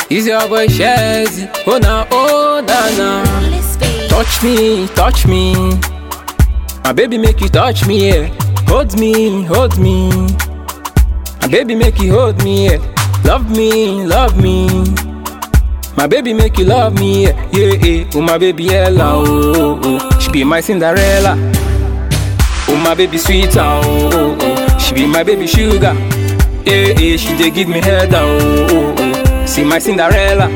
Is your boy Shazzy? Oh na, oh na na. Touch me, touch me. My baby make you touch me, yeah. Hold me, hold me. My baby make you hold me, yeah. Love me, love me. My baby make you love me, yeah, yeah, yeah. Oh my baby Ella, oh, oh, oh. She be my Cinderella. Oh my baby sweet, oh, oh, oh. She be my baby sugar. Yeah, yeah. She dey give me head, oh, oh, oh. See my Cinderella.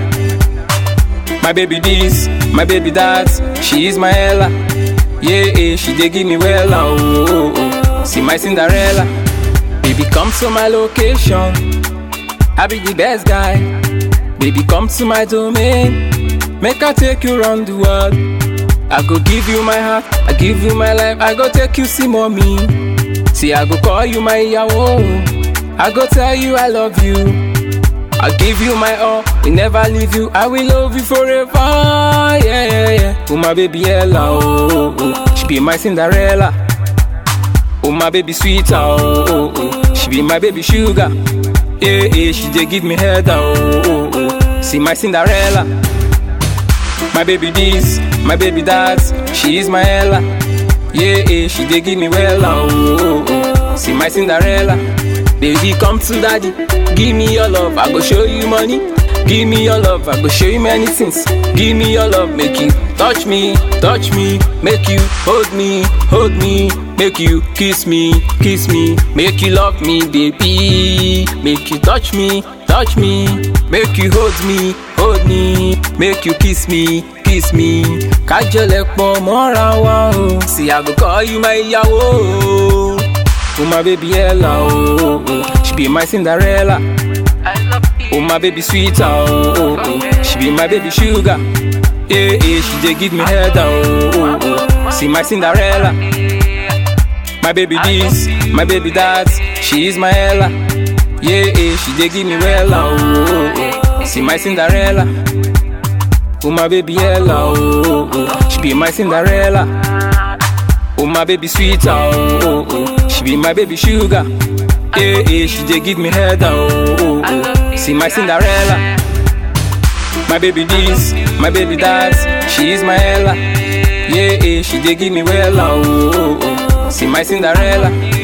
My baby this, my baby that. She is my Ella. Yeah, yeah. She dey give me well, oh, oh, oh. See my Cinderella. Baby come to my location. I be the best guy. Baby, come to my domain. Make I take you round the world. I go give you my heart, I give you my life. I go take you see mommy. See, I go call you my yawo. I go tell you I love you. I give you my all, will never leave you. I will love you forever. Yeah, yeah, yeah. Oh my baby Ella, oh, oh, oh. she be my Cinderella. Oh my baby sweet, oh, oh, oh. she be my baby sugar. Yeah, yeah, she dey give me head, oh, oh, oh. See my Cinderella. My baby this, my baby that. She is my Ella. Yeah, yeah, she dey give me well, oh, oh, oh. See my Cinderella. Baby, come to daddy. Give me your love, I go show you money. Give me your love, I go show you many things. Give me your love, make you touch me, touch me, make you hold me, hold me, make you kiss me, kiss me, make you love me, baby. Make you touch me, touch me, make you hold me, hold me, make you kiss me, kiss me. Kájọlẹ̀ pọ̀ mọ́ra wa o. See, I go call you my ìyàwó. Oh my baby Ella, oh, oh, oh. she be my Cinderella. Oh my baby sweet, oh, oh, oh. she be my baby sugar. Yeah, yeah, she dey give me head, oh, oh, oh. See my Cinderella. My baby this, my baby that, she is my Ella. Yeah, yeah, she dey give me well, oh, oh, oh. See my Cinderella. Oh my baby Ella, oh, oh, oh. she be my Cinderella. Oh my baby sweet, oh, oh, oh. she be my baby sugar. Yeah, yeah, she dey give me head, oh, oh, oh. See my Cinderella. My baby this, my baby that, she is my Ella. Yeah, yeah, she dey give me well, oh, oh, oh. See my Cinderella.